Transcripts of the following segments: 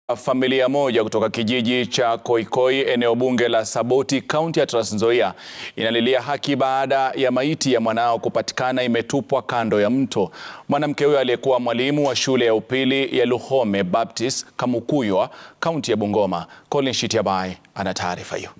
Familia moja kutoka kijiji cha Koikoi eneo bunge la Saboti kaunti ya Trans Nzoia inalilia haki baada ya maiti ya mwanao kupatikana imetupwa kando ya mto. Mwanamke huyo aliyekuwa mwalimu wa shule ya upili ya Luhome Baptist Kamukuywa kaunti ya Bungoma. Colin Shitiabai ana taarifa hiyo.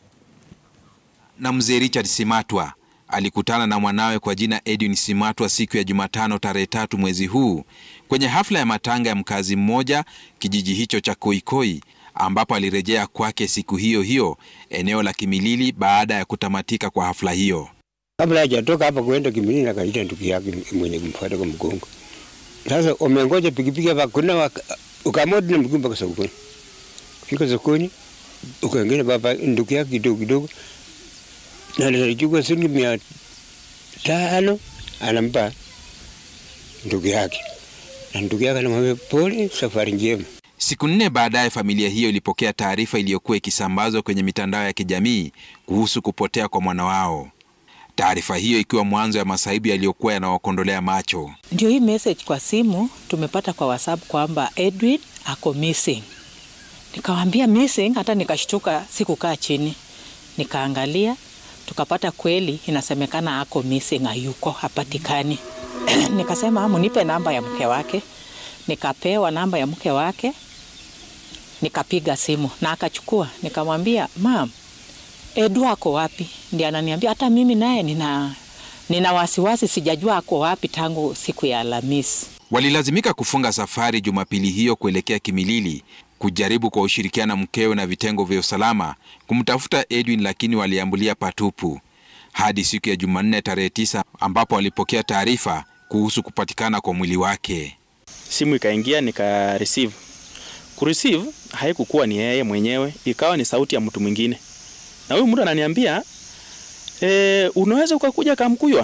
Na mzee Richard Simatwa alikutana na mwanawe kwa jina Edwin Simatwa siku ya Jumatano tarehe tatu mwezi huu kwenye hafla ya matanga ya mkazi mmoja kijiji hicho cha Koikoi, ambapo alirejea kwake siku hiyo hiyo eneo la Kimilili baada ya kutamatika kwa hafla hiyo. Kabla hajatoka hapa kuenda Kimilili, akaita ndugu yake mwenye kumfuata kwa mgongo. Sasa umengoja pikipiki hapa, kuna ukamodi na mguu mpaka sokoni. Fika sokoni, ukaingia baba ndugu yake kidogo kidogo na alichukua shilingi mia tano anampa ndugu yake, na ndugu yake anamwambia pole, safari njema. Siku nne baadaye, familia hiyo ilipokea taarifa iliyokuwa ikisambazwa kwenye mitandao ya kijamii kuhusu kupotea kwa mwana wao, taarifa hiyo ikiwa mwanzo ya masaibu yaliyokuwa yanawakondolea macho. Ndio hii message kwa simu tumepata kwa WhatsApp kwamba Edwin ako missing. Nikawambia missing, hata nikashtuka, sikukaa chini nikaangalia tukapata kweli inasemekana ako missing, hayuko hapatikani. Nikasema munipe namba ya mke wake, nikapewa namba ya mke wake, nikapiga simu na akachukua. Nikamwambia mam, Edu ako wapi? Ndiye ananiambia hata mimi naye nina, nina wasiwasi, sijajua ako wapi tangu siku ya Alhamisi. Walilazimika kufunga safari Jumapili hiyo kuelekea Kimilili kujaribu kwa ushirikiano mkewe na vitengo vya usalama kumtafuta Edwin, lakini waliambulia patupu hadi siku ya Jumanne tarehe tisa ambapo walipokea taarifa kuhusu kupatikana kwa mwili wake. Simu ikaingia nika receive. Ku receive haikukuwa ni yeye mwenyewe, ikawa ni sauti ya mtu mwingine, na huyu mtu ananiambia e, unaweza ukakuja Kamkuywa.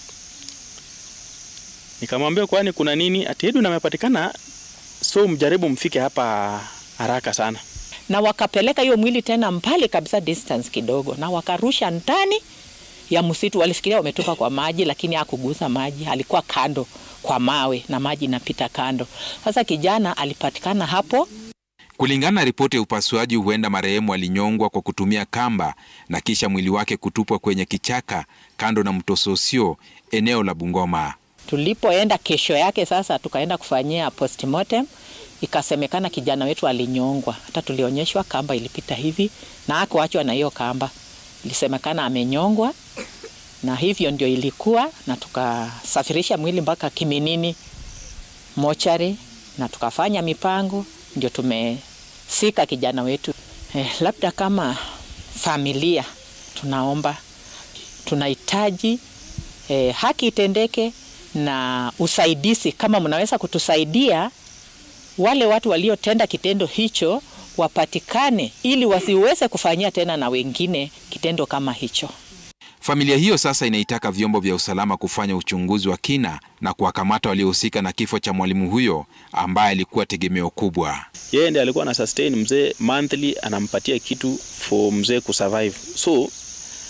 Nikamwambia kwani kuna nini? Ati Edwin amepatikana, so mjaribu mfike hapa haraka sana. Na wakapeleka hiyo mwili tena mbali kabisa, distance kidogo, na wakarusha ndani ya msitu. Walifikiria wametupa kwa maji, lakini hakugusa maji, alikuwa kando kwa mawe na maji inapita kando. Sasa kijana alipatikana hapo. Kulingana na ripoti ya upasuaji, huenda marehemu alinyongwa kwa kutumia kamba na kisha mwili wake kutupwa kwenye kichaka kando na mto Sosio, eneo la Bungoma. Tulipoenda kesho yake sasa, tukaenda kufanyia postmortem, ikasemekana kijana wetu alinyongwa. Hata tulionyeshwa kamba ilipita hivi na hakuachwa na hiyo kamba, ilisemekana amenyongwa, na hivyo ndio ilikuwa, na tukasafirisha mwili mpaka Kiminini mochari na tukafanya mipango, ndio tumesika kijana wetu. Eh, labda kama familia tunaomba, tunahitaji eh, haki itendeke na usaidizi. Kama mnaweza kutusaidia, wale watu waliotenda kitendo hicho wapatikane, ili wasiweze kufanyia tena na wengine kitendo kama hicho. Familia hiyo sasa inaitaka vyombo vya usalama kufanya uchunguzi wa kina na kuwakamata waliohusika na kifo cha mwalimu huyo ambaye alikuwa tegemeo kubwa. Yeye ndiye alikuwa ana sustain mzee monthly, anampatia kitu for mzee kusurvive. So uh,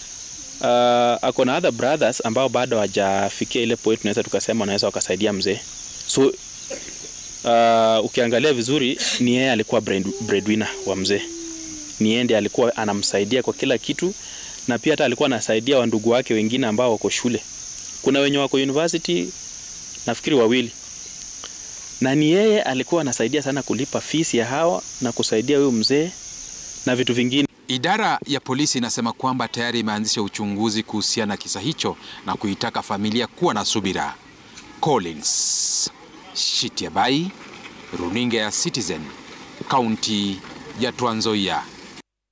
ako na other brothers ambao bado hawajafikia ile point tunaweza tukasema wanaweza wakasaidia mzee. So uh, ukiangalia vizuri ni yeye alikuwa breadwinner wa mzee, ni yeye ndiye alikuwa anamsaidia kwa kila kitu na pia hata alikuwa anasaidia wandugu wake wengine ambao wako shule. Kuna wenye wako university nafikiri wawili, na ni yeye alikuwa anasaidia sana kulipa fees ya hawa na kusaidia huyu mzee na vitu vingine. Idara ya polisi inasema kwamba tayari imeanzisha uchunguzi kuhusiana na kisa hicho na kuitaka familia kuwa na subira. Collins Shitiabai, runinga ya Citizen, kaunti ya Trans Nzoia.